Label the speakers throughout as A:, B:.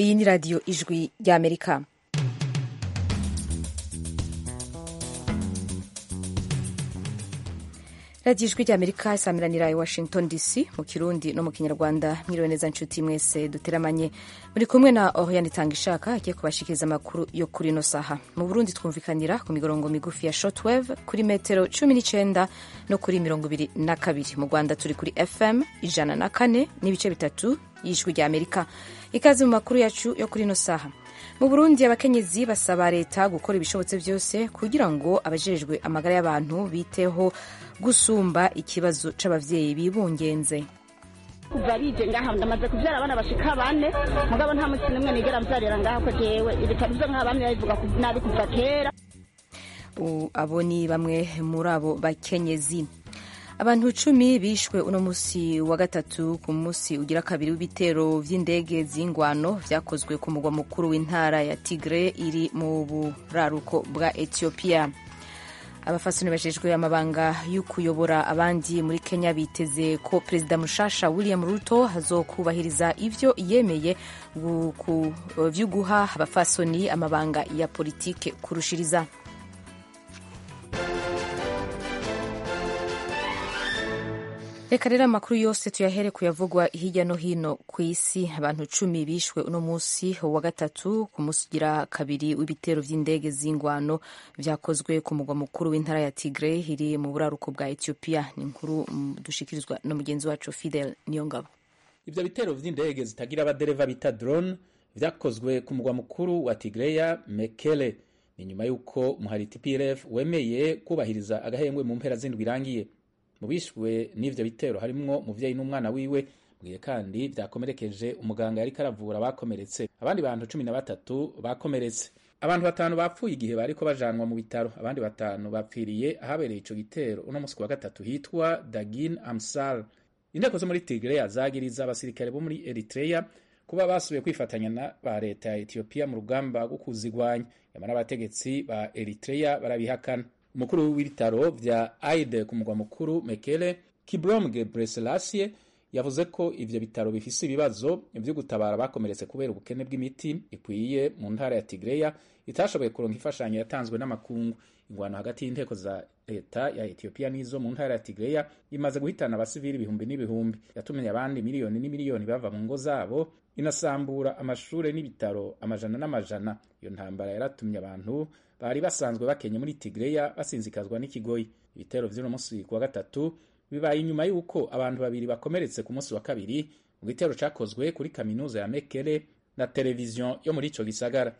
A: iyi ni radiyo ijwi ry'amerika radiyo ijwi ry'amerika isamiranira i washington dc mu kirundi no mu kinyarwanda mwiriwe neza nshuti mwese duteramanye muri kumwe na oriane itanga ishaka agiye kubashikiriza amakuru yo kuri ino saha mu burundi twumvikanira ku migorongo migufi ya shortwave kuri metero cumi n'icenda no kuri mirongo ibiri na kabiri mu rwanda turi kuri fm ijana na kane n'ibice bitatu y'ijwi ry'amerika ikaze mu makuru yacu yo kuri ino saha mu burundi abakenyezi basaba leta gukora ibishobotse byose kugira ngo abajejwe amagara y'abantu biteho gusumba ikibazo c'abavyeyi bibungenze
B: kuva bije ngaha ndamaze kuvyara abana bashika bane mugabo nta musi n'umwe nigera mvyarira ngaha ko jewe ibitaro vyo nk'aha bamwe babivuga nabi kuva kera
A: abo ni bamwe muri abo bakenyezi abantu cumi bishwe uno musi wa gatatu ku musi ugira kabiri w'ibitero vy'indege z'ingwano vyakozwe ku mugwa mukuru w'intara ya tigre iri mu buraruko bwa ethiopia abafasoni bajejwe amabanga yo kuyobora abandi muri kenya biteze ko perezida mushasha william ruto azokubahiriza ivyo yemeye vyo guha abafasoni amabanga ya politike kurushiriza reka rero amakuru yose tuyahere kuyavugwa hirya no hino ku isi abantu cumi bishwe uno munsi wa gatatu ku munsi ugira kabiri w'ibitero vy'indege z'ingwano vyakozwe ku mugwa mukuru w'intara ya tigre iri mu buraruko bwa ethiopia ni inkuru dushikirizwa na mugenzi wacu fidel niyongabo
C: ivyo bitero vy'indege zitagira abadereva bita drone vyakozwe ku mugwa mukuru wa tigreya mekele ni nyuma y'uko umuhari tplf wemeye kubahiriza agahengwe mu mpera z'indwi irangiye mu bishwe n'ivyo bitero harimwo umuvyeyi n'umwana wiwe mbwiye kandi vyakomerekeje umuganga yariko aravura abakomeretse abandi bantu cumi na batatu bakomeretse abantu batanu bapfuye igihe bariko bajanwa mu bitaro abandi batanu bapfiriye ahabereye ico gitero uno musi wa gatatu hitwa dagin amsal inteko zo muri tigreya zagiriza abasirikare bo muri eritreya kuba basubiye kwifatanya na ba leta ya etiyopiya mu rugamba rwo kuzigwanya nyamara abategetsi ba eritreya barabihakana umukuru w'ibitaro vya aide ku mugwa mukuru mekele kibrom gebreselassie yavuze ko ivyo bitaro bifise ibibazo vyo gutabara bakomeretse kubera ubukene bw'imiti ikwiye mu ntara ya tigreya itashoboye kuronka imfashanyo yatanzwe n'amakungu ingwano hagati y'inteko za leta ya etiyopiya n'izo mu ntara ya tigreya imaze guhitana abasivili ibihumbi n'ibihumbi yatumye abandi miliyoni n'imiliyoni bava mu ngo zabo inasambura amashure n'ibitaro amajana n'amajana iyo ntambara yaratumye abantu bari basanzwe bakenye muri tigreya basinzikazwa n'ikigoyi ibitero vy'uno musi kuwa gatatu bibaye inyuma y'uko abantu babiri bakomeretse ku munsi wa kabiri mu gitero cakozwe kuri kaminuza ya mekele na televiziyo yo muri ico gisagara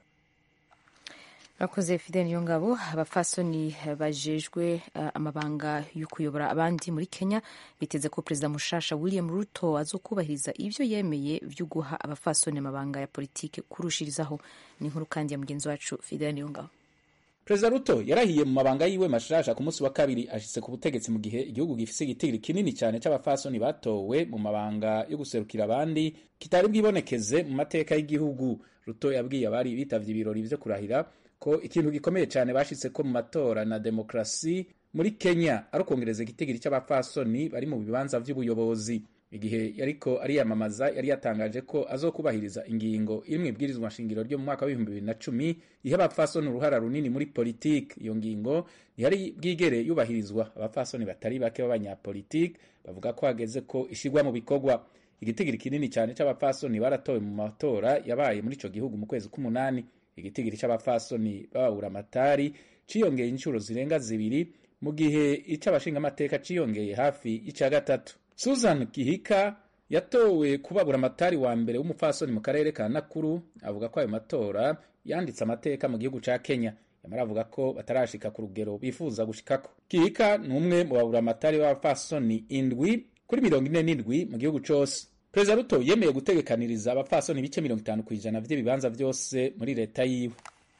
A: bakoze fidel niyongabo abafasoni bajejwe uh, amabanga yo kuyobora abandi muri kenya biteze ko perezida mushasha william ruto azokubahiriza ivyo yemeye vyo guha abafasoni amabanga ya politike kurushirizaho ni inkuru kandi ya mugenzi wacu fidel niyongabo
C: perezida ruto yarahiye mu mabanga yiwe mashasha ku munsi wa kabiri ashitse ku butegetsi mu gihe igihugu gifise igitigiri kinini cyane c'abafasoni batowe mu mabanga yo guserukira abandi kitari bwibonekeze mu mateka y'igihugu ruto yabwiye abari bitavye ibirori vyo kurahira ko ikintu gikomeye cyane bashitse ko mu matora na demokrasi muri kenya ari ukongereza igitigiri c'abafasoni bari mu bibanza vy'ubuyobozi igihe yariko ariyamamaza yari yatangaje ko azokubahiriza ingingo iri mu ibwirizwa nshingiro ryo mu mwaka w'ibihumbi bibiri na cumi iha abapfasoni uruhara runini muri politiki iyo ngingo ntihari bwigere yubahirizwa abapfasoni batari bake b'abanyapolitiki bavuga ko hageze ko ishigwa mu bikorwa igitigiri kinini cyane c'abapfasoni baratowe mu matora yabaye muri ico gihugu mu kwezi k'umunani igitigiri c'abapfasoni b'ababura amatari ciyongeye inshuro zirenga zibiri mu gihe ic'abashingamateka ciyongeye hafi y'ica gatatu susan gihika yatowe kubabura amatari wa mbere w'umupfasoni mu karere ka nakuru avuga ko ayo matora yanditse amateka mu gihugu ca kenya yamara avuga ko batarashika ku rugero bifuza gushikako gihika ni umwe mu babura amatari b'abapfasoni indwi kuri mirongo ine n'indwi mu gihugu cose perezida ruto yemeye gutegekaniriza abapfasoni ibice mirongo itanu ku ijana vy'ibibanza vyose muri leta yiwe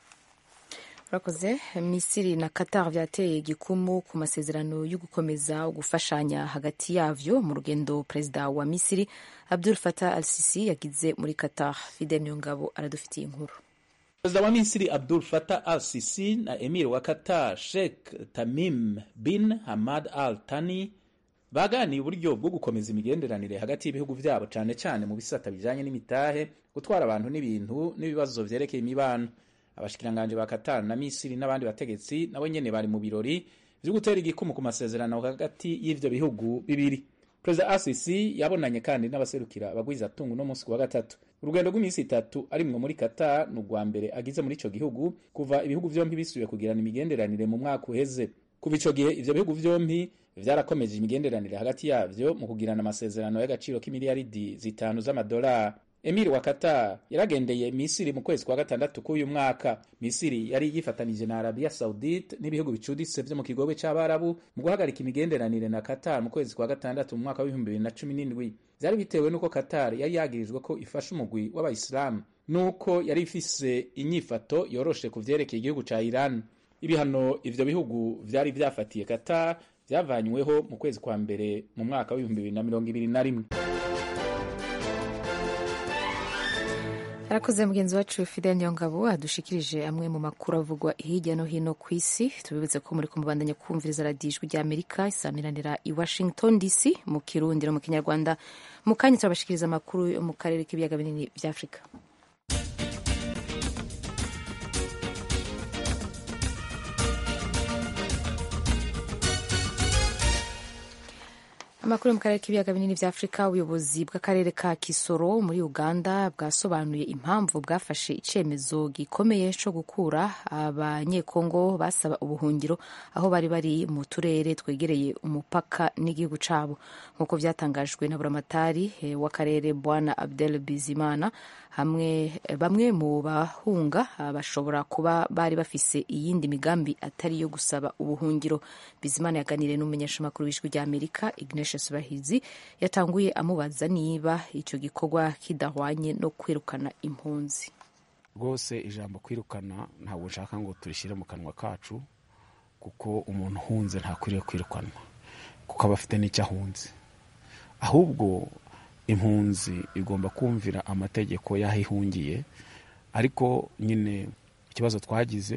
A: urakoze misiri na qatar vyateye igikumu ku masezerano yo gukomeza gufashanya hagati yavyo mu rugendo perezida wa misiri abdul fatah al sisi yagize muri qatar fidel niyongabo aradufitiye inkuru
C: perezida wa misiri abdul fatah al sisi na emir wa qatar sheikh tamim bin hamad al tani baganiye uburyo bwo gukomeza imigenderanire hagati y'ibihugu vyabo cane cane mu bisata bijanye n'imitahe gutwara abantu n'ibintu n'ibibazo vyerekeye imibano abashikiranganje ba Qatar na Misiri n'abandi bategetsi nabo nyene bari mu birori vyo gutera igikumu ku masezerano hagati y'ivyo bihugu bibiri perezida asisi yabonanye kandi n'abaserukira abagwizatungu no munsi wa gatatu urugendo rw'iminsi itatu arimwo muri Qatar ni urwa mbere agize muri ico gihugu kuva ibihugu vyompi bisubiye kugirana imigenderanire mu mwaka uheze kuva ico gihe ivyo bihugu vyompi vyarakomeje imigenderanire hagati yavyo mu kugirana amasezerano y'agaciro k'imiliyaridi zitanu z'amadolari Emir wa Qatar yaragendeye Misiri mu kwezi kwa gatandatu k'uyu mwaka. Misiri yari yifatanije na Arabia Saudite n'ibihugu bicuditse vyo mu kigobe c'Abarabu mu guhagarika imigenderanire na Qatar mu kwezi kwa gatandatu mu mwaka w'ibihumbi bibiri na cumi n'indwi. Vyari bitewe n'uko Qatar yari yagirijwe ko ifasha umugwi w'Abayisilamu n'uko yari ifise inyifato yoroshe ku vyerekeye igihugu ca Iran. Ibihano ivyo bihugu vyari vyafatiye Qatar vyavanyweho mu kwezi kwa mbere mu mwaka w'ibihumbi bibiri na mirongo ibiri na rimwe.
A: arakoze mugenzi wacu fidel niyongabo adushikirije amwe mu makuru avugwa hirya no hino ku isi tubibutse ko muri kumubandanya kumviriza radiyo ijwi rya amerika isamiranira i washington dc mu kirundi no mu kinyarwanda mu kanya turabashikiriza amakuru yo mu karere k'ibiyaga binini bya afurika amakuru yo mu karere k'ibiyaga binini bya afurika ubuyobozi bw'akarere ka kisoro muri uganda bwasobanuye impamvu bwafashe icyemezo gikomeye cyo gukura abanyekongo basaba ubuhungiro aho bari bari mu turere twegereye umupaka n'igihugu cyabo nk'uko byatangajwe na buramatari w'akarere bwana abdel bizimana hamwe bamwe mu bahunga bashobora kuba bari bafise iyindi migambi atari iyo gusaba ubuhungiro bizimana yaganiriye n'umumenyeshamakuru w'ijwi rya amerika ignatius bahizi yatanguye amubaza niba icyo gikorwa kidahwanye no kwirukana impunzi
D: rwose ijambo kwirukana ntabwo nshaka ngo turishyire mu kanwa kacu kuko umuntu uhunze ntakwiriye kwirukanwa kuko aba afite n'icyo ahunze ahubwo impunzi igomba kumvira amategeko y'aho ihungiye ariko nyine ikibazo twagize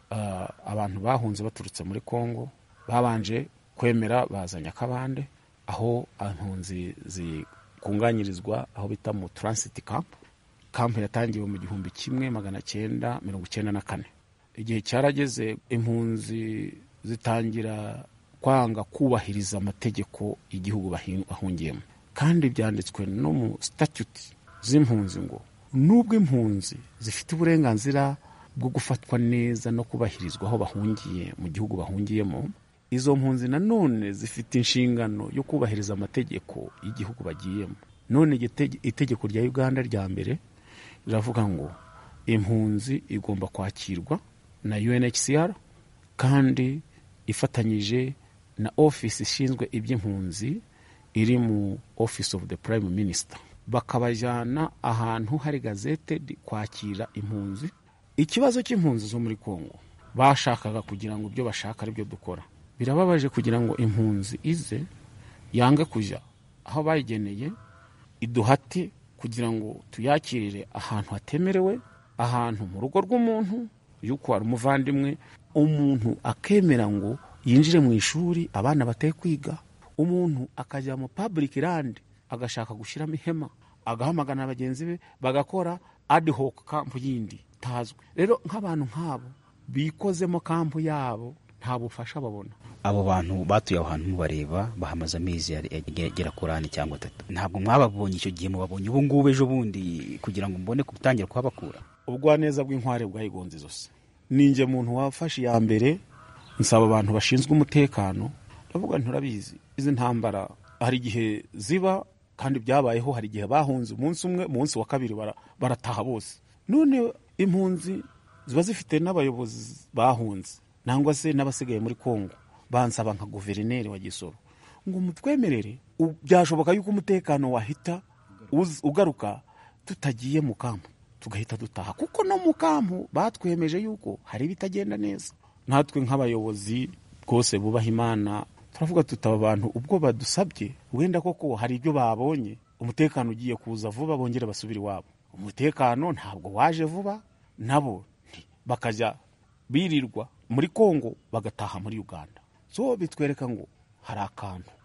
D: abantu bahunze baturutse muri congo babanje kwemera bazanye akabande aho impunzi zikunganyirizwa aho bita mu taransiti kampu kampu yatangiwe mu gihumbi kimwe magana cyenda mirongo icyenda na kane igihe cyarageze impunzi zitangira kwanga kubahiriza amategeko y'igihugu bahungiyemo kandi byanditswe no mu statute z'impunzi ngo nubwo impunzi zifite uburenganzira bwo gufatwa neza no kubahirizwa aho bahungiye mu gihugu bahungiyemo izo mpunzi nanone zifite inshingano yo kubahiriza amategeko y'igihugu bagiyemo none itegeko rya uganda rya mbere riravuga ngo impunzi igomba kwakirwa na unhcr kandi ifatanyije na ofisi ishinzwe iby'impunzi iri mu office of the prime minister bakabajyana ahantu hari gazete kwakira impunzi ikibazo cy'impunzi zo muri congo bashakaga kugira ngo ibyo bashaka ari byo dukora birababaje kugira ngo impunzi ize yange kujya aho bayigeneye iduhate kugira ngo tuyakirire ahantu hatemerewe ahantu mu rugo rw'umuntu yuko hari umuvandimwe umuntu akemera ngo yinjire mu ishuri abana bateye kwiga umuntu akajya mu public land agashaka gushyiramo ihema agahamagana bagenzi be bagakora ad hoc kampu yindi tazwi rero nk'abantu nk'abo bikozemo kampu yabo nta bufasha babona
E: abo bantu batuye aho hantu mubareba bahamaze amezi agera kuri ane cyangwa atatu ntabwo mwababonye icyo gihe mubabonye ubu ngubu ejo bundi kugira ngo mbone gutangira kuhabakura
D: ubugwaneza bw'inkware bwayigonze zose ninjye muntu wafashe iya mbere nsaba abantu bashinzwe umutekano ndavuga nturabizi izi ntambara hari igihe ziba kandi byabayeho hari igihe bahunze umunsi umwe umunsi wa kabiri barataha bose none impunzi ziba zifite n'abayobozi bahunze nangwa se n'abasigaye muri kongo bansaba nka guverineri wa gisoro ngo mutwemerere byashoboka yuko umutekano wahita ugaruka tutagiye mu kampu tugahita dutaha kuko no mu kampu batwemeje yuko hari ibitagenda neza natwe nk'abayobozi rwose bubaha imana turavuga tutaba abantu ubwo badusabye wenda koko hari ibyo babonye umutekano ugiye kuza vuba bongere basubire iwabo umutekano ntabwo waje vuba nabo bakajya birirwa muri kongo bagataha muri uganda so bitwereka ngo hari akantu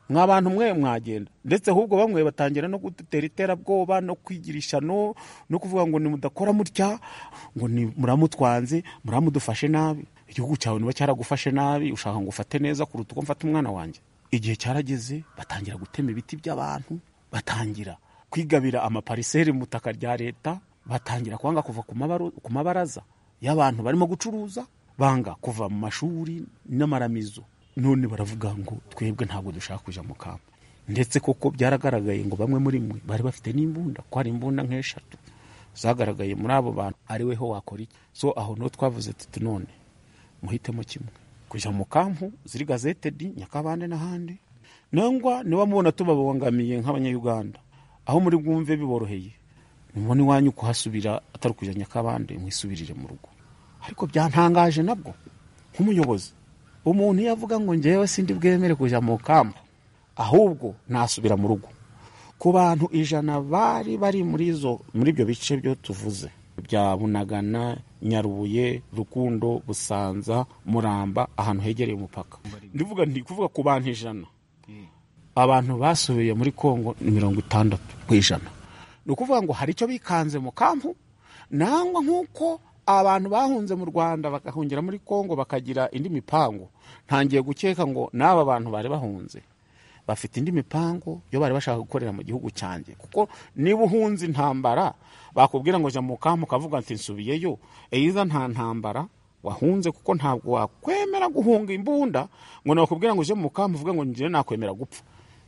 D: mwa bantu mwe mwagenda ndetse ahubwo bamwe batangira no kudutera iterabwoba no kwigirisha no no kuvuga ngo nimudakora mutya ngo ni muramutwanze muramudufashe nabi igihugu cyawe niba cyaragufashe nabi ushaka ngo ufate neza kuruta uko mfata umwana wanjye igihe cyarageze batangira gutema ibiti by'abantu batangira kwigabira amapariseri mu butaka rya leta batangira kwanga kuva ku mabaru- ku mabaraza y'abantu barimo gucuruza banga kuva mu mashuri n'amaramizo none baravuga ngo twebwe ntabwo dushaka kujya mu kamba ndetse koko byaragaragaye ngo bamwe muri mwe bari bafite n'imbunda ko hari imbunda nk'eshatu zagaragaye muri abo bantu ari we ho wakora iki so aho niho twavuze tuti none muhitemo kimwe kujya mu kampu ziri gazetedi nyakabande n'ahandi nangwa niba mubona tubabangamiye nk'abanyayuganda aho muri bwumve biboroheye nimubona iwanyu kuhasubira atari ukujya nyakabande mwisubirire mu rugo ariko byantangaje nabwo nk'umuyobozi umuntu iyo avuga ngo ngewe sindi bwemere kujya mu kampu ahubwo nasubira mu rugo ku bantu ijana bari bari muri izo muri ibyo bice byo tuvuze bya bunagana nyarubuye rukundo busanza muramba ahantu hegereye umupaka ndivuga ndi kuvuga ku bantu ijana abantu basubiye muri kongo ni mirongo itandatu ku ijana ni ukuvuga ngo hari icyo bikanze mu kampu nangwa nk'uko abantu bahunze mu rwanda bagahungira muri kongo bakagira indi mipango ntangiye gukeka ngo n'aba bantu bari bahunze bafite indi mipango yo bari bashaka gukorera mu gihugu cyanjye kuko niba uhunze intambara bakubwira ngo jya mu kampu ukavuga ati nsubiyeyo eyiza nta ntambara wahunze kuko ntabwo wakwemera guhunga imbunda ngo nakubwira ngo ujye mu kampu uvuge ngo njyewe nakwemera gupfa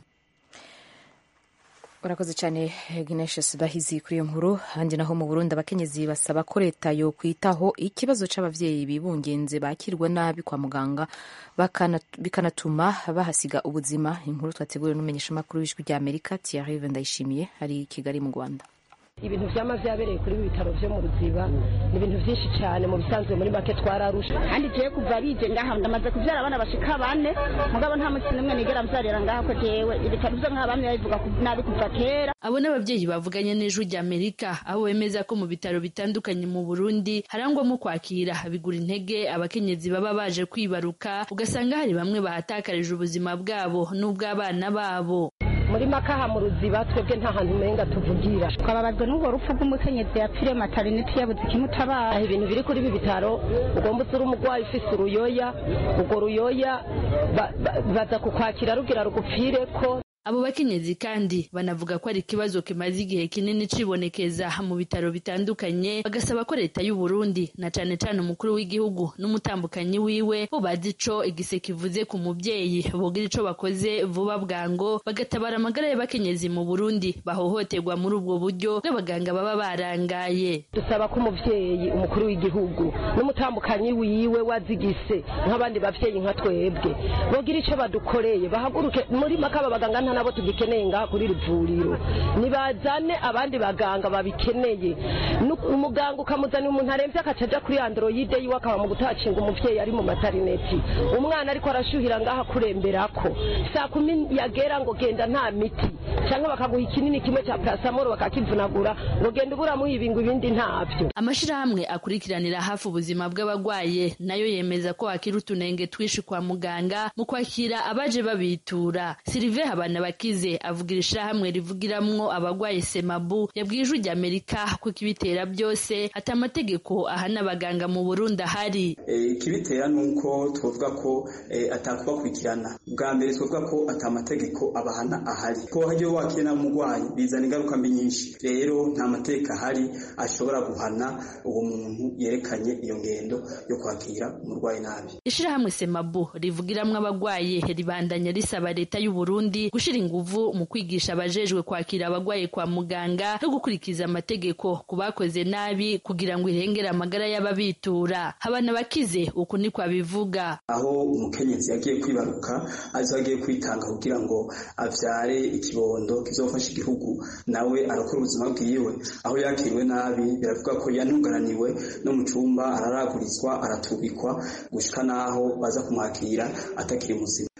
A: urakoze cyane Ignatius Bahizi kuri iyo nkuru handi naho mu Burundi abakenyezi basaba ko leta yo kwitaho ikibazo c'abavyeyi bibungenze bakirwa nabi kwa muganga bakana- bikanatuma bahasiga ubuzima inkuru twateguriwe n'umumenyesha makuru w'ijwi rya Amerika Thierry Vendayishimiye ari i Kigali mu Rwanda
F: ibintu byama byabereye kuri ibi bitaro byo mu ruziba ni ibintu byinshi cyane mu bisanzwe muri make twararusha
B: kandi jewe kuva bije ngaha ndamaze kubyara abana bashika bane mugabo nta munsi n'umwe nigera mbyarira ngaha ko jewe ibitaro byo nk'aba bamwe babivuga ku- nabi kuva kera
G: abo n'ababyeyi bavuganye n'ijwi rya amerika aho bemeza ko mu bitaro bitandukanye mu burundi harangwamo kwakira bigura intege abakenyezi baba baje kwibaruka ugasanga hari bamwe bahatakarije ubuzima bwabo n'ubw'abana babo
F: muri make aha mu ruziba twebwe nta hantu umenga tuvugira
B: twababajwe n'ubwo rupfu rw'umukenyezi yapfiriye materineti yabuze ikimutabara
F: aha ibintu biri kuri ibi bitaro ugomba usura umurwayi ufise uruyoya urwo ruyoya ba- ba- baza kukwakira rugira rugupfire ko
G: abo bakenyezi kandi banavuga ko ari ikibazo kimaze igihe kinini cibonekeza mu bitaro bitandukanye bagasaba ko leta y'u Burundi na cane cane umukuru w'igihugu n'umutambukanyi wiwe bo bazi ico igise kivuze ku muvyeyi bogira ico bakoze vuba bwango bagatabara amagara y'abakenyezi mu Burundi bahohoterwa muri ubwo buryo bw'abaganga baba barangaye
F: dusaba ko umuvyeyi umukuru w'igihugu n'umutambukanyi wiwe wazigise nk'abandi bavyeyi nka twebwe bogira ico badukoreye bahaguruke muri make aba baganga nta nabo tugikeneye ngaha kuri iri vuriro nibazane abandi baganga babikeneye Nu- umuganga ukamuzanira umuntu aremvye akaca aja kuri androide yiwe akaba mu gutacinga umuvyeyi ari mu materineti umwana ariko arashuhira ngaha kuremberako saa kumi yagera ngo genda nta miti canke bakaguha ikinini kimwe ca parasamoro bakakivunagura ngo genda uburamuha ibingo ibindi ntavyo
G: amashirahamwe akurikiranira hafi ubuzima bw'abagwaye nayo yemeza ko hakiri utunenge twinshi kwa muganga mu kwakira abaje babitura silive habanabakize avugira ishirahamwe rivugiramwo abagwaye semabu yabwiye ijwi rya amerika ko ikibitera byose ati amategeko ahana abaganga mu burundi ahari
H: Eh, ikibitera ni uko twavuga ko eh, atakubakurikirana bwa mbere twavuga ko atamategeko abahana ahari ko hagiye wakira n'umurwayi bizana ingaruka mbi nyinshi rero nta mategeko ahari ashobora guhana uwo muntu yerekanye iyo ngendo yo kwakira umurwayi nabi
G: ishirahamwe semabu rivugiramwo abagwaye ribandanya risaba leta y'u Burundi gushira inguvu mu kwigisha abajejwe kwakira abagwaye kwa muganga no gukurikiza amategeko ku bakoze nabi kugira ngo irengere amagara y'ababitura habana bakize uku niko abivuga
H: aho umukenyezi yagiye kwibaruka azo agiye kwitanga kugira ngo avyare ikibondo kizofasha igihugu nawe arakora ubuzima bwiwe aho yakiriwe nabi biravuga ko yanungananiwe no mu cumba araragurizwa aratubikwa gushika naho baza kumwakira atakiri muzima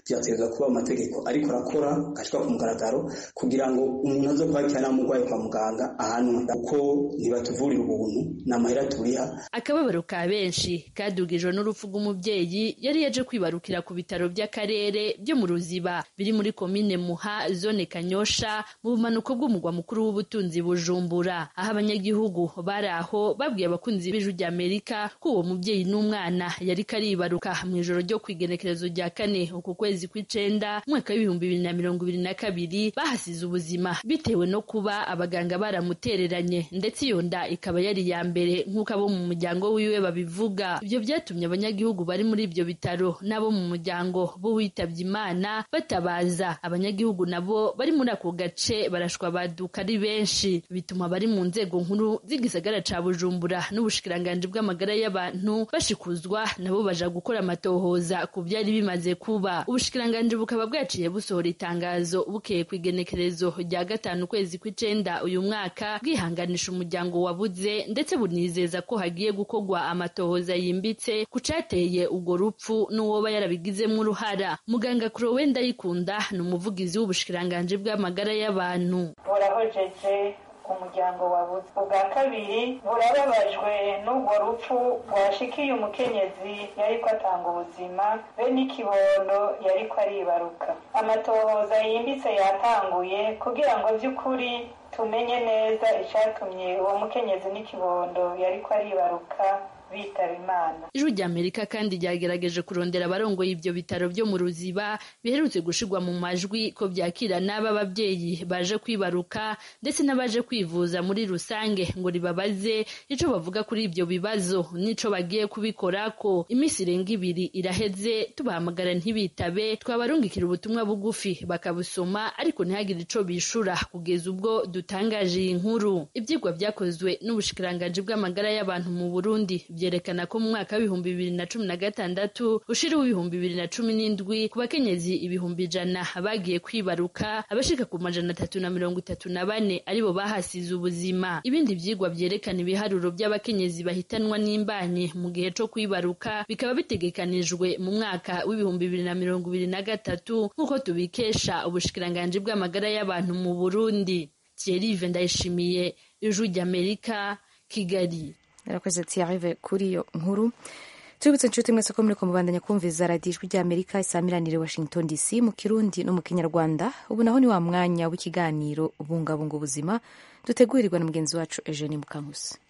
H: vyategerezwa kuba amategeko ariko arakora gashika ku mugaragaro kugira ngo umuntu azo kwakira n'umurwayi kwa muganga ahanwe kuko ntibatuvurira ubuntu ni amahera turiha
G: akababaro ka benshi kadugijwe n'urupfu rw'umubyeyi yari yaje kwibarukira ku bitaro by'akarere byo mu ruziba biri muri komine muha zone kanyosha mu bumanuko bw'umugwa mukuru w'ubutunzi bujumbura aho abanyagihugu bari aho babwiye abakunzi b'ijwi ry'amerika ko uwo mubyeyi n'umwana yari karibaruka mu ijoro ryo kwigenekerezo rya kane uku kwezi kw'icenda umwaka w'ibihumbi bibiri na mirongo ibiri na kabiri bahasize ubuzima bitewe no kuba abaganga baramutereranye ndetse iyo nda ikaba yari iya mbere nk'uko abo mu muryango wiwe babivuga ibyo byatumye abanyagihugu bari muri ibyo bitaro n'abo mu muryango b'uwitabye imana batabaza abanyagihugu nabo bari muri ako gace barashwa baduka ari benshi bituma bari mu nzego nkuru z'igisagara ca bujumbura n'ubushikiranganji bw'amagara y'abantu bashikuzwa nabo baja gukora amatohoza ku byari bimaze kuba ubushikiranganji bukaba bwaciye busohora itangazo bukeye ku igenekerezo rya gatanu ukwezi kw'icenda uyu mwaka bwihanganisha umuryango wabuze ndetse bunizeza ko hagiye gukorwa amatohoza yimbitse ku cateye urwo rupfu n'uwoba yarabigizemo uruhara muganga kurowe ndayikunda ni umuvugizi w'ubushikiranganji bw'amagara y'abantu
I: burahojeje umuryango wabuze ubwa kabiri burababajwe n'urwo rupfu rwashikiye umukenyezi yariko atanga ubuzima be n'ikibondo yariko aribaruka amatohoza yimbitse yatanguye kugira ngo vy'ukuri tumenye neza icatumye uwo mukenyezi n'ikibondo yariko aribaruka bitaba imana
G: ijwi ry'amerika kandi ryagerageje kurondera abarongoye ibyo bitaro byo mu ruziba biherutse gushirwa mu majwi ko byakira n'aba babyeyi baje kwibaruka ndetse n'abaje kwivuza muri rusange ngo ribabaze ico bavuga kuri ibyo bibazo n'ico bagiye kubikora ko iminsi irenga ibiri iraheze tubahamagara ntibitabe twabarungikira ubutumwa bugufi bakabusoma ariko ntihagire ico bishura kugeza ubwo dutangaje iyi nkuru ibyigwa byakozwe n'ubushikiranganji bw'amagara y'abantu mu burundi byerekana ko mu mwaka w'ibihumbi bibiri na cumi na gatandatu ushira w'ibihumbi bibiri na cumi n'indwi ku bakenyezi ibihumbi ijana bagiye kwibaruka abashika ku majana atatu na mirongo itatu na bane aribo bahasize ubuzima ibindi vyigwa vyerekana ibiharuro by'abakenyezi bahitanwa n'imbanyi mu gihe co kwibaruka bikaba bitegekanijwe mu mwaka w'ibihumbi bibiri na mirongo ibiri na gatatu nk'uko tubikesha ubushikiranganji bw'amagara y'abantu mu burundi thierry ndayishimiye ijwi ry'amerika kigali
A: yarakoze tiyarive kuri iyo nkuru tubibutse inshuti mwese ko muriko mubandanya kumviza radiyo ijwi ry'amerika isamiranire washington dc mu kirundi no mu kinyarwanda ubu naho ni wa mwanya w'ikiganiro bungabunga ubuzima dutegurirwa na mugenzi wacu eugene mukankusi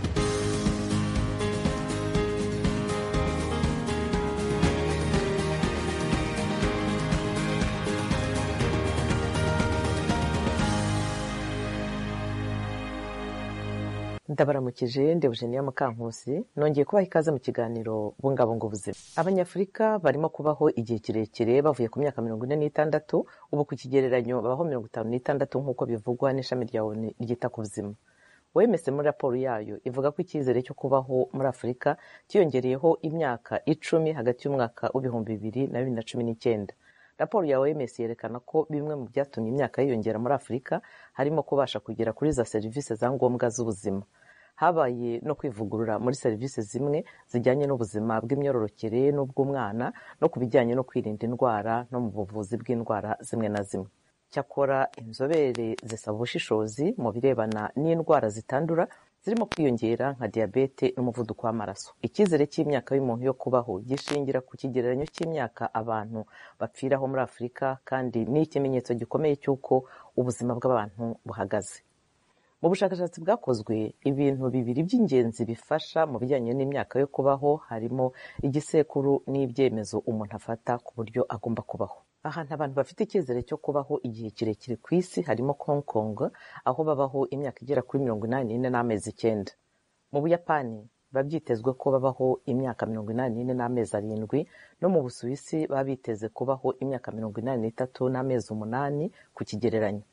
J: ndabaramukije ndebujeniya mukankusi nongeye kubaha ikaze mu kiganiro bungabunga ubuzima abanyafurika barimo kubaho igihe kirekire bavuye ku myaka mirongo ine n'itandatu ubu ku kigereranyo babaho mirongo itanu n'itandatu nk'uko bivugwa n'ishami rya onu ryita ku buzima wemese muri raporo yayo ivuga ko icyizere cyo kubaho muri afurika cyiyongereyeho imyaka icumi hagati y'umwaka w'ibihumbi bibiri na bibiri na cumi n'icyenda raporo ya oms yerekana ko bimwe mu byatumye imyaka yiyongera muri afurika harimo kubasha kugera kuri za serivisi za ngombwa z'ubuzima habaye no kwivugurura muri serivisi zimwe zijyanye n'ubuzima bw'imyororokere n'ubw'umwana no ku bijyanye no kwirinda indwara no mu buvuzi bw'indwara zimwe na zimwe cyakora inzobere zisaba ubushishozi mu birebana n'indwara zitandura zirimo kwiyongera nka diyabete n'umuvuduko w'amaraso icyizere cy'imyaka y'umuntu yo kubaho gishingira ku kigereranyo cy'imyaka abantu bapfiraho muri afurika kandi ni ikimenyetso gikomeye cy'uko ubuzima bw'abantu buhagaze mu bushakashatsi bwakozwe ibintu bibiri by'ingenzi bifasha mu bijyanye n'imyaka yo kubaho harimo igisekuru n'ibyemezo umuntu afata ku buryo agomba kubaho ahantu abantu bafite icyizere cyo kubaho igihe kirekire ku isi harimo Hong Kong aho babaho imyaka igera kuri mirongo inani n'ine n'amezi icyenda mu buyapani biba byitezwe ko babaho imyaka mirongo inani n'ine n'amezi arindwi no mu busuwisi baba biteze kubaho imyaka mirongo inani n'itatu n'amezi umunani ku kigereranyo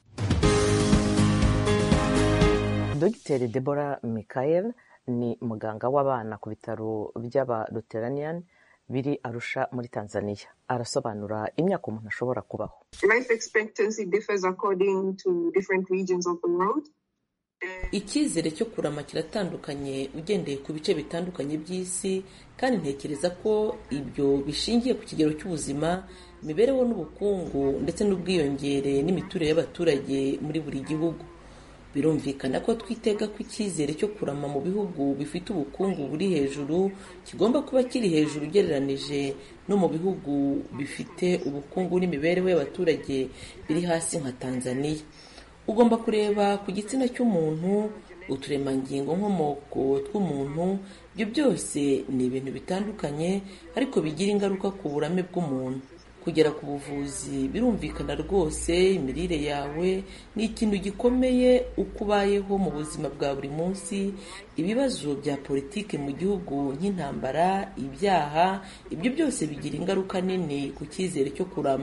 J: dogiteri deborah michael ni muganga w'abana ku bitaro by'abaluteranian biri arusha muri tanzania arasobanura imyaka umuntu ashobora kubaho
K: life expectancy differs according to different regions of the world icyizere cyo kurama kiratandukanye ugendeye ku bice bitandukanye by'isi kandi ntekereza ko ibyo bishingiye ku kigero cy'ubuzima imibereho n'ubukungu ndetse n'ubwiyongere n'imiturire y'abaturage muri buri gihugu birumvikana ko twitega ko icyizere cyo kurama mu bihugu bifite ubukungu buri hejuru kigomba kuba kiri hejuru ugereranije no mu bihugu bifite ubukungu n'imibereho y'abaturage biri hasi nka tanzania ugomba kureba ku gitsina cy'umuntu uturemangingo nkomoko tw'umuntu ibyo byose ni ibintu bitandukanye ariko bigira ingaruka ku burame bw'umuntu kugera ku buvuzi birumvikana rwose imirire yawe ni ikintu gikomeye uko ubayeho mu buzima bwa buri munsi ibibazo bya politiki mu gihugu nk'intambara ibyaha ibyo byose bigira ingaruka nini ku cyizere cyo kurama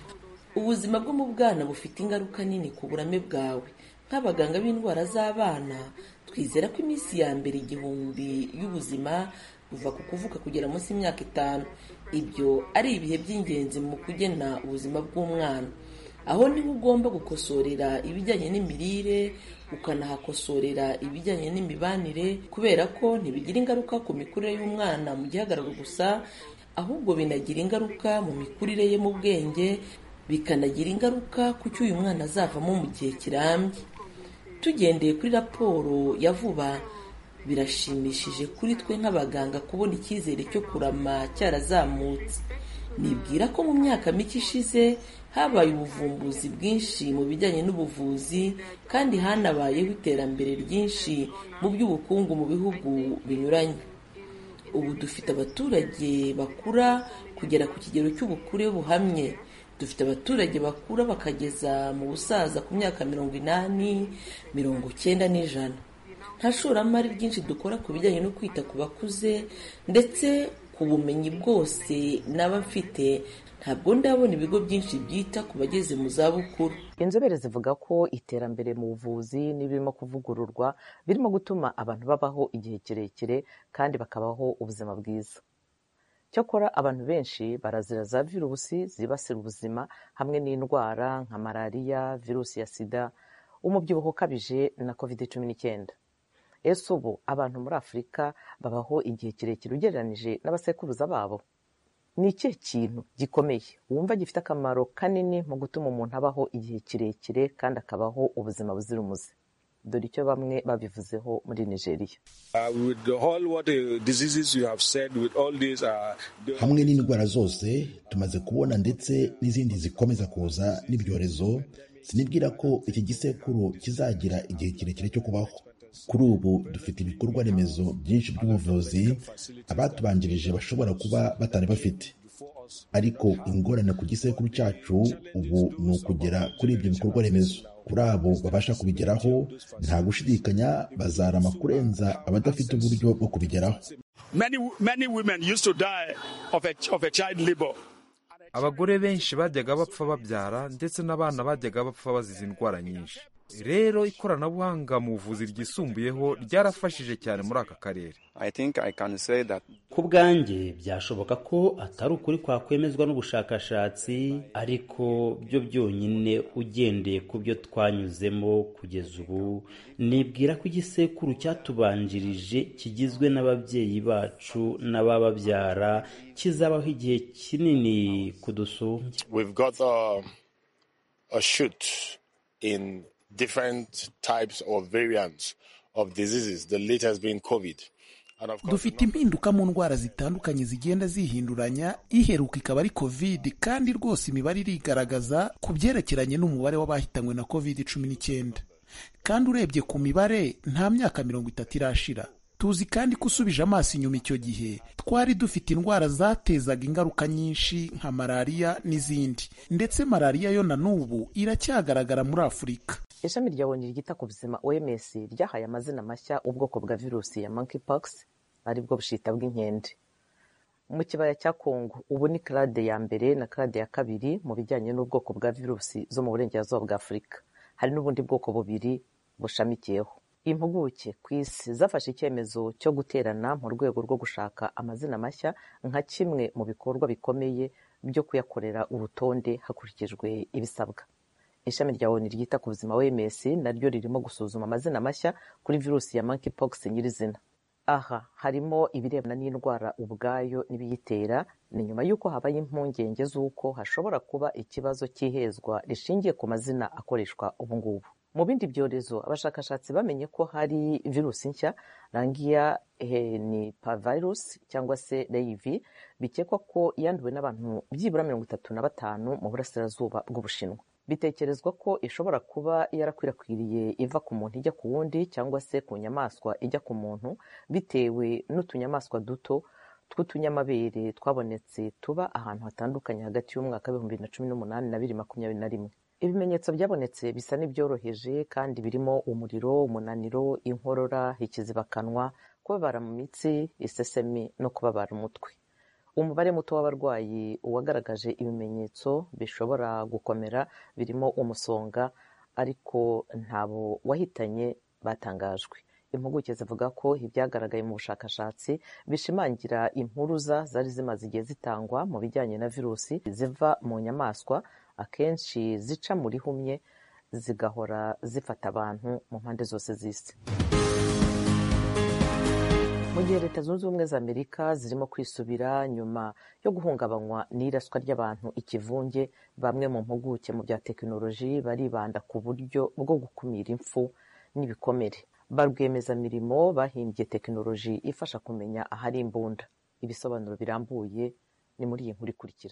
K: ubuzima bwo mu bwana bufite ingaruka nini ku burame bwawe nk'abaganga b'indwara z'abana twizera ko iminsi ya mbere igihumbi y'ubuzima kuva ku kuvuka kugera munsi y'imyaka itanu ibyo ari ibihe by'ingenzi mu kugena ubuzima bw'umwana aho niho ugomba gukosorera ibijyanye n'imirire ukanahakosorera ibijyanye n'imibanire kubera ko ntibigira ingaruka ku mikurire y'umwana mu gihagararo gusa ahubwo binagira ingaruka mu mikurire ye mu bwenge bikanagira ingaruka ku cyo uyu mwana azavamo mu gihe kirambye tugendeye kuri raporo ya vuba birashimishije kuri twe nk'abaganga kubona icyizere cyo kurama cyarazamutse nibwira ko mu myaka mike ishize habaye ubuvumbuzi bwinshi mu bijyanye n'ubuvuzi kandi hanabayeho iterambere ryinshi mu by'ubukungu mu bihugu binyuranye ubu dufite abaturage bakura kugera ku kigero cy'ubukure buhamye dufite abaturage bakura bakageza mu busaza ku myaka mirongo inani mirongo cyenda n'ijana nta shoramari ryinshi dukora ku bijyanye no kwita ku bakuze ndetse ku bumenyi bwose naba mfite ntabwo ndabona ibigo byinshi byita ku bageze mu zabukuru
J: inzobere zivuga ko iterambere mu buvuzi n'ibirimo kuvugururwa birimo gutuma abantu babaho igihe kirekire kandi bakabaho ubuzima bwiza cyakora abantu benshi barazira za virusi zibasira ubuzima hamwe n'indwara nka malariya virusi ya sida umubyibuho ukabije na covid cumi n'icyenda ese ubu abantu muri afurika babaho igihe kirekire ugereranije n'abasekuruza babo ni ikihe kintu gikomeye wumva gifite akamaro kanini mu gutuma umuntu abaho igihe kirekire kandi akabaho ubuzima buzira umuze dore icyo bamwe babivuzeho muri nigeria
L: hamwe n'indwara zose tumaze kubona ndetse n'izindi zikomeza kuza n'ibyorezo sinibwira ko iki gisekuru kizagira igihe kirekire cyo kubaho kuri ubu dufite ibikorwa remezo byinshi by'ubuvuzi abatubanjirije bashobora kuba batari bafite ariko ingorane ku gisekuru cyacu ubu ni ukugera kuri ibyo bikorwa remezo kuri abo babasha kubigeraho nta gushidikanya bazarama kurenza abadafite uburyo bwo kubigeraho
M: abagore benshi bajyaga bapfa babyara ndetse n'abana bajyaga bapfa bazize indwara nyinshi rero ikoranabuhanga mu buvuzi ryisumbuyeho ryarafashije cyane muri aka karere
N: ku bwanjye byashoboka ko atari ukuri kwakwemezwa n'ubushakashatsi ariko byo byonyine ugendeye ku byo twanyuzemo kugeza ubu nibwira ko igisekuru cyatubanjirije kigizwe n'ababyeyi bacu n'abababyara kizabaho igihe kinini kudusumbya
O: different types of variants of diseases, the latest being COVID.
P: dufite impinduka mu ndwara zitandukanye zigenda zihinduranya iheruka ikaba ari covid kandi rwose imibare irigaragaza ku byerekeranye n'umubare w'abahitanywe na covid cumi n'icyenda kandi urebye ku mibare nta myaka mirongo itatu irashira tuzi kandi ko usubije amaso inyuma icyo gihe twari dufite indwara zatezaga ingaruka nyinshi nka malariya n'izindi ndetse malariya yo na n'ubu iracyagaragara muri afurika
J: ishami rya oni ryita ku buzima oms ryahaye amazina mashya ubwoko bwa virusi ya monkeypox aribwo bushita bw'inkende mu kibaya cya kongo ubu ni karade ya mbere na karade ya kabiri mu bijyanye n'ubwoko bwa virusi zo mu burengerazuba bwa afurika hari n'ubundi bwoko bubiri bushamikiyeho impuguke ku isi zafashe icyemezo cyo guterana mu rwego rwo gushaka amazina mashya nka kimwe mu bikorwa bikomeye byo kuyakorera urutonde hakurikijwe ibisabwa ishami rya oni ryita ku buzima wms naryo ririmo gusuzuma amazina mashya kuri virusi ya monkeypox nyirizina aha harimo ibirebana n'indwara ubwayo n'ibiyitera ni nyuma y'uko habaye impungenge z'uko hashobora kuba ikibazo cy'ihezwa rishingiye ku mazina akoreshwa ubu ngubu mu bindi byorezo abashakashatsi bamenye ko hari virusi nshya rangiya henipavirus cyangwa se reivi bikekwa ko yanduwe n'abantu byibura mirongo itatu na batanu mu burasirazuba bw'ubushinwa bitekerezwa ko ishobora kuba yarakwirakwiriye iva ku muntu ijya ku wundi cyangwa se ku nyamaswa ijya ku muntu bitewe n'utunyamaswa duto tw'utunyamabere twabonetse tuba ahantu hatandukanye hagati y'umwaka w'ibihumbi bibiri na cumi n'umunani na bibiri makumyabiri na rimwe ibimenyetso byabonetse bisa n'ibyoroheje kandi birimo umuriro umunaniro inkorora ikizibakanwa kubabara mu mitsi isesemi no kubabara umutwe umubare muto w'abarwayi uwagaragaje ibimenyetso bishobora gukomera birimo umusonga ariko ntabo wahitanye batangajwe impuguke zivuga ko ibyagaragaye mu bushakashatsi bishimangira impuruza zari zimaze igihe zitangwa mu bijyanye na virusi ziva mu nyamaswa akenshi zica muri humye zigahora zifata abantu mu mpande zose z'isi mu gihe leta zunze ubumwe za amerika zirimo kwisubira nyuma yo guhungabanywa n'iraswa ry'abantu ikivunge bamwe mu mpuguke mu bya tekinoloji baribanda ku buryo bwo gukumira impfu n'ibikomere ba rwiyemezamirimo bahimbye tekinoloji ifasha kumenya ahari imbunda ibisobanuro birambuye ni muri iyi nkuru ikurikira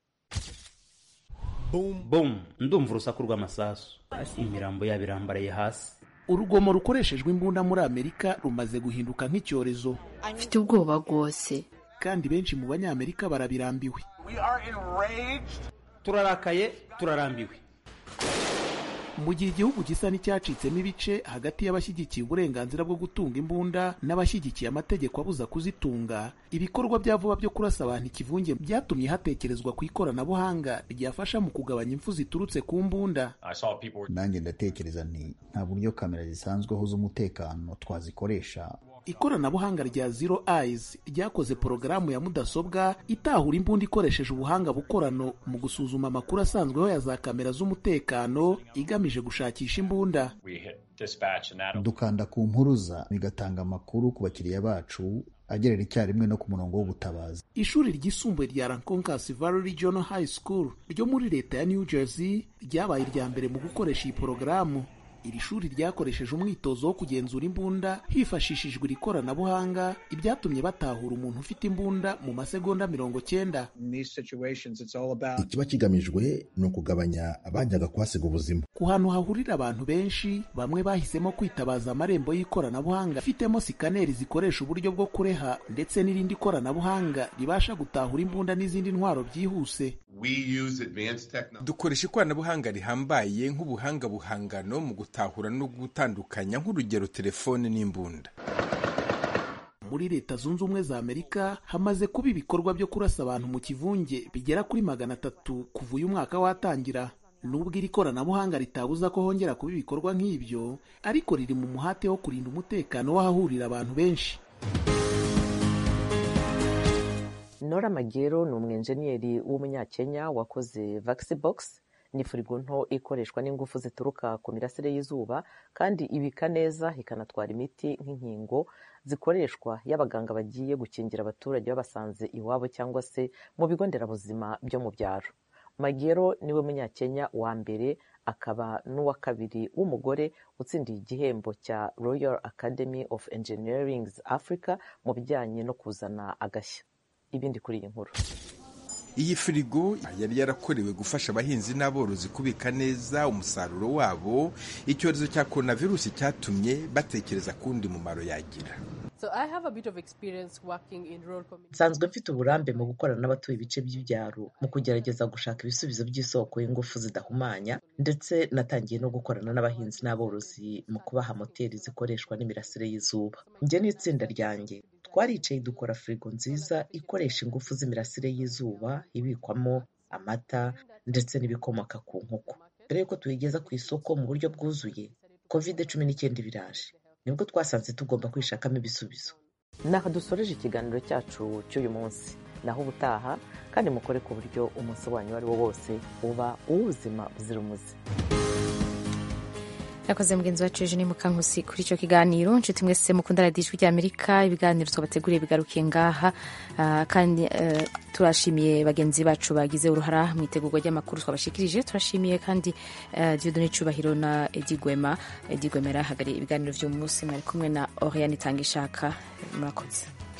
N: bum ndumva urusaku rw'amasasu imirambo yabo irambaraye hasi
P: urugomo rukoreshejwe imbunda muri amerika rumaze guhinduka nk'icyorezo
G: mfite ubwoba rwose
P: kandi benshi mu banyamerika barabirambiwe
N: turarakaye turarambiwe
P: mu gihe igihugu gisa n'icyacitsemo ibice hagati y'abashyigikiye uburenganzira bwo gutunga imbunda n'abashyigikiye amategeko abuza kuzitunga ibikorwa bya vuba byo kurasa abantu ikivunge byatumye hatekerezwa ku ikoranabuhanga ryafasha mu kugabanya impfu ziturutse ku mbunda
L: nanjye ndatekereza nti nta buryo kamera zisanzweho z'umutekano twazikoresha
P: ikoranabuhanga rya zero eyes ryakoze porogaramu ya mudasobwa itahura imbunda ikoresheje ubuhanga bukorano mu gusuzuma amakuru asanzweho ya za kamera z'umutekano igamije gushakisha imbunda
L: dukanda ku mpuruza bigatanga amakuru ku bakiriya bacu agerera icyarimwe no ku murongo w'ubutabazi
P: ishuri ryisumbuye rya ranconcas valley regional high school ryo muri leta ya new jersey ryabaye irya mbere mu gukoresha iyi porogaramu iri shuri ryakoresheje umwitozo wo kugenzura imbunda hifashishijwe iri koranabuhanga ibyatumye batahura umuntu ufite imbunda mu masegonda mirongo cyenda
L: ikiba kigamijwe ni ukugabanya abajyaga kuhasiga ubuzima
P: ku hantu hahurira abantu benshi bamwe bahisemo kwitabaza amarembo y'ikoranabuhanga afitemo sikaneri zikoresha uburyo bwo kureha ndetse n'irindi koranabuhanga ribasha gutahura imbunda n'izindi ntwaro byihuse
Q: dukoresha ikoranabuhanga rihambaye nk'ubuhanga buhangano mu gutahura no gutandukanya nk'urugero telefone n'imbunda
P: muri leta zunze ubumwe za amerika hamaze kuba ibikorwa byo kurasa abantu mu kivunge bigera kuri magana atatu kuva uyu mwaka watangira nubwo iri koranabuhanga ritabuza ko hongera kuba ibikorwa nk'ibyo ariko riri mu muhate wo kurinda umutekano w'ahahurira abantu benshi
J: nora magero ni umwenjeniyeri w'umunyakenya wakoze vaxibox ni firigo nto ikoreshwa n'ingufu zituruka ku mirasire y'izuba kandi ibika neza ikanatwara imiti nk'inkingo zikoreshwa iyo abaganga bagiye gukingira abaturage babasanze iwabo cyangwa se mu bigo nderabuzima byo mu byaro magero niwe munyakenya wa mbere akaba n'uwa kabiri w'umugore utsindiye igihembo cya royal academy of engineering africa mu bijyanye no kuzana agashya ibindi kuri iyi nkuru
Q: iyi firigo yari yarakorewe gufasha abahinzi n'aborozi kubika neza umusaruro wabo icyorezo cya coronavirus cyatumye batekereza kundi mumaro yagira
J: nsanzwe mfite uburambe mu gukorana n'abatuye ibice by'ibyaro mu kugerageza gushaka ibisubizo by'isoko y'ingufu zidahumanya ndetse natangiye no gukorana n'abahinzi n'aborozi mu kubaha moteri zikoreshwa n'imirasire y'izuba njye n'itsinda ryanjye twaricaye dukora firigo nziza ikoresha ingufu z'imirasire y'izuba ibikwamo amata ndetse n'ibikomoka ku nkoko mbere y'uko tuyigeza ku isoko mu buryo bwuzuye kovide cumi n'icyenda biraje nibwo twasanze tugomba kwishakamo ibisubizo naho dusoreje ikiganiro cyacu cy'uyu munsi naho ubutaha kandi mukore ku buryo umunsi wanyu uwo ari wo wose uba uw'ubuzima buzira umuze
A: yakoze mugenzi wacu ejo ni mukankusi kuri icyo kiganiro nshuti mwese mukunda radiyo ijwi ry'amerika ibiganiro twabateguriye bigarukiye ngaha uh, kandi uh, turashimiye bagenzi bacu bagize uruhara mu itegurwa ry'amakuru twabashikirije turashimiye kandi uh, diodone cyubahiro na edi gwema edi gwema yarahagariye ibiganiro by'uyu munsi mwari kumwe na oriane itanga ishaka murakoze